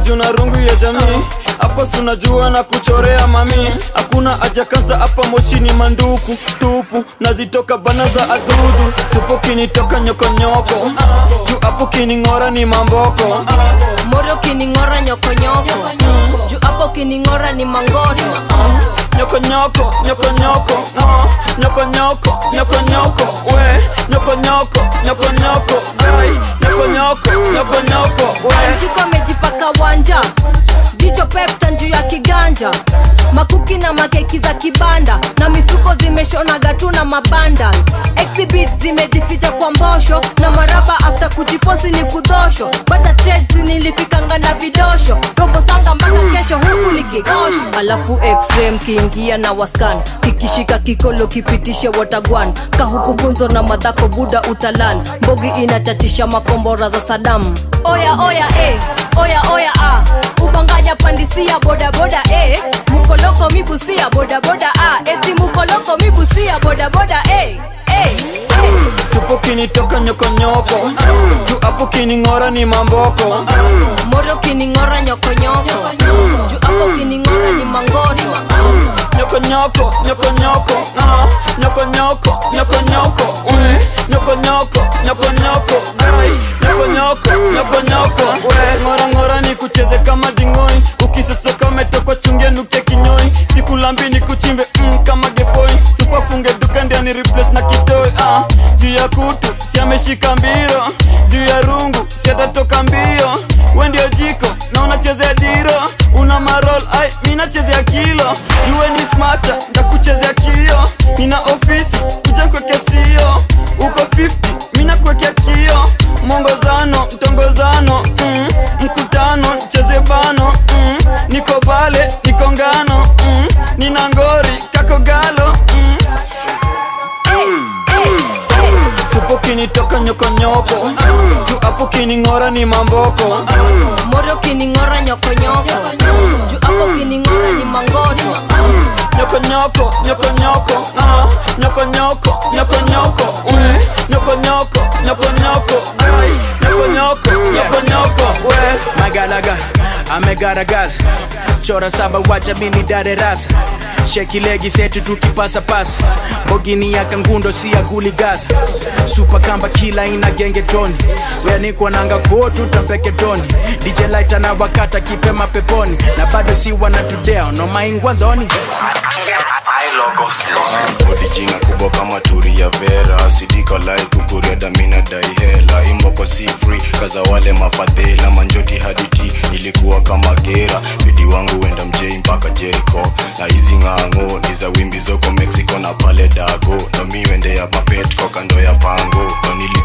juna rungu ya jamii hapo sunajua na kuchorea mami hakuna ajakasa hapa moshini manduku tupu nazitoka bana za adudu supo kinitoka nyokonyoko juu hapo kining'ora ni mamboko moro kining'ora nyokonyoko juu hapo kining'ora ni mangoto nyokonyoko nyokonyoko uh, nyokonyoko nyokonyoko we nyokonyoko nyokonyoko ai nyokonyoko nyokonyoko we anjiko amejipaka wanja jicho pepta juu ya kiganja makuki na makeki za kibanda na mifuko zimeshonaga tu na mabanda exhibit zimejificha kwa mbosho na maraba after kujiposi ni kudhosho bata trades nilifikanga na vidosho robo sanga mpaka kesho huku likikosho alafu xm kiingia na waskan kikishika kikolo kipitishe watagwan kahuku funzo na madhako buda utalan mbogi inatatisha makombora za sadamu oya oya eh. oya oya ah. ubanganya pandisia bodaboda eh. mukoloko mibusia bodaboda ah. eti mukoloko mibusia bodaboda eh. eh. eh. supo kinitoka nyokonyoko juu hapo kining'ora ni mamboko moro kining'ora nyokonyoko juu hapo kining'ora ni mangoto nyokonyoko nyokonyoko uh, nyokonyoko nyokonyoko we nyokonyoko nyokonyoko ai nyokonyoko nyokonyoko we ngora ngora ni kucheze kama dingoi ukisosoka umetokwa chungia nuke kinyoi sikulambi ni kuchimbe mm, kama gefoi supafunge duka ndiani replace na kitoi uh, juu ya kutu siameshika mbiro juu ya rungu siatatoka mbio we ndio jiko na unachezea diro una marol ai minachezea kilo juwe ni smata ndakuchezea kio nina ofisi kuja kwekea sio uko 50 mina kwekea kio mwongozano mtongozano mm, mkutano cheze bano mm, niko pale niko ngano mm, nina ngori kako galo mm. supo kinitoka nyokonyoko juu hapo kining'ora ni mamboko moro kining'ora nyokonyoko juu hapo kining'ora ni mangoto nyokonyoko nyokonyoko uh, nyokonyoko nyokonyoko we nyokonyoko nyokonyoko ai nyokonyoko nyokonyoko we magalaga amegaragaza chora saba wacha mini dare rasa sheki legi setu tukipasa pasa bogini ya kangundo si ya kuligaza supa kamba kila ina genge toni weanikwa nanga kotu tampeke toni dj light na wakata kipema peponi na bado si wanatudea no maingwa dhoni bodi jina kubwa kama turi ya vera sidika lai kukuria damina dai hela imboko si free kaza wale mafadhela manjoti haditi ilikuwa kama gera bidi wangu wenda mjei mpaka jeriko na hizi ng'ang'o ni za wimbi zoko mexico na pale dago ndo mi wende ya mapetko kando ya pango ndo nili